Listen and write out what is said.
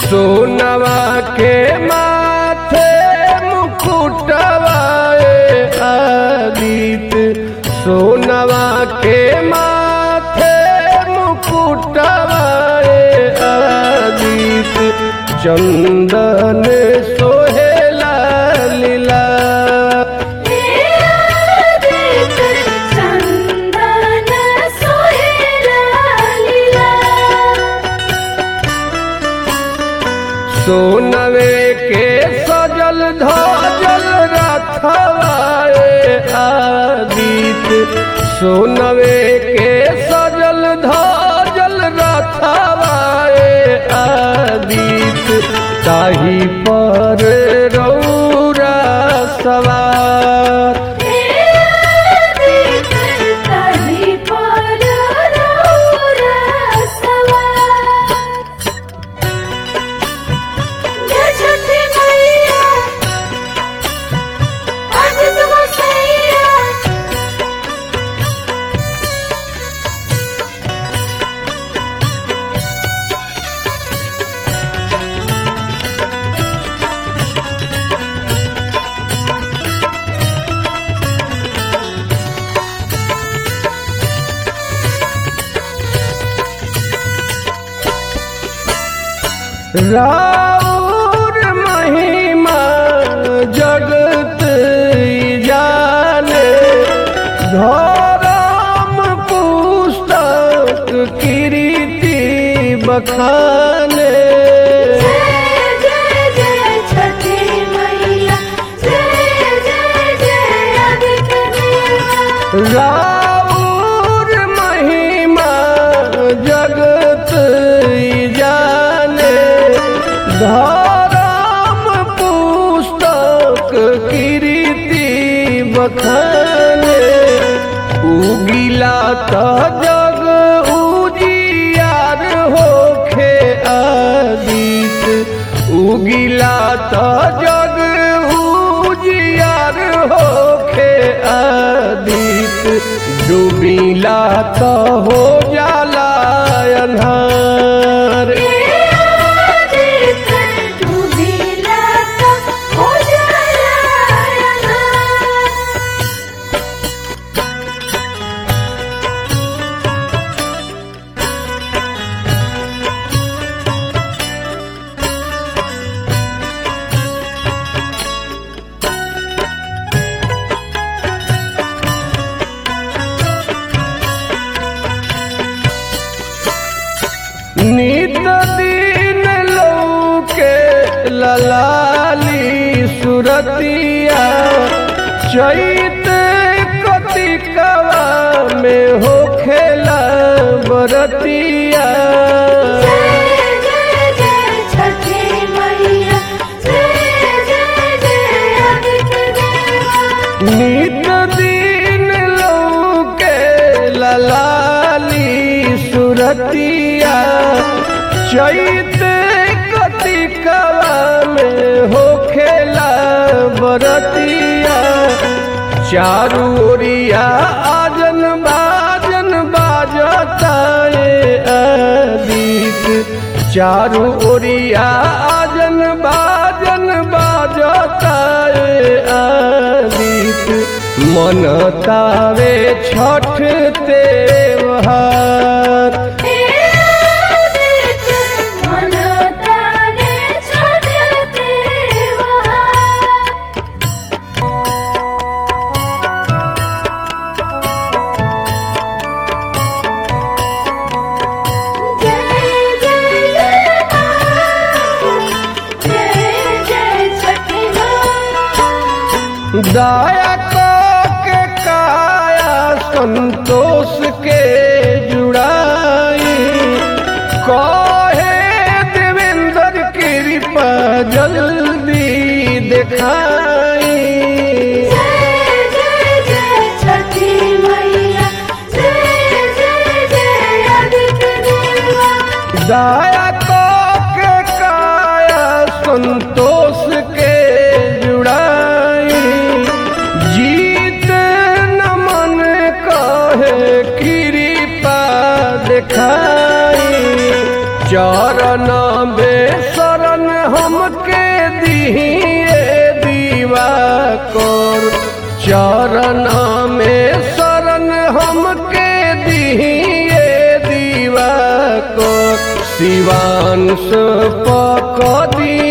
सोनवा के माथे मुकुटवाए आदित सोनवा के माथे मुकुटवाए आदित चंदन सोहेला लीला चंदन सोहेला लीला सोनवे के सजल धजल रथवाए आदित सोनवे के सजल धजल रथवाए आदित ताही पर रौरा सवार तही पर रौरा सवार जय छठी मैया आज तुम सैया राउर महिमा जगत जाने धर्म पुस्तक कीर्ति बखाने जय जय जय छठी मैया जय जय जय आदित्य देवा राउर महिमा जगत जाने धर्म पुस्तक कीर्ति बखाने उगिला त जग उजियार होखे आदित उगिला त जग उजियार होखे आदित डूबिला त हो जाला अन्हार आदित्य डूबिला तो हो जाला अन्हार। नित दिन लौके ललाली सुरतिया चैत कतिकवा में हो खेला बरतिया जय जय जय छठी मैया जय जय जय आदित्य देवा नित दिन लौके ललाली सुरतिया चैत कतिकवा में हो खेला बरतिया चारू ओरिया आजन बाजन बाजता ए आदित चारू ओरिया आजन बाजन बाजता ए आदित मन तावे छठ तेवहार आदित्य मन तारे छठते वहार। जय जय जय माँ। जय जय छठी माँ। दया के काया संतोष के जुड़ाई कहे देवेंद्र कृपा जल्दी दिखाई जय जय जय छठी मैया जय जय जय आदित्य देवा दया के काया संतोष के जुड़ाई जीत नमन कहे कृपा दिखाई चरण बेसर दिए दीवा कोर चरण में शरण हमके दिए दीवा को शिवांश पक दी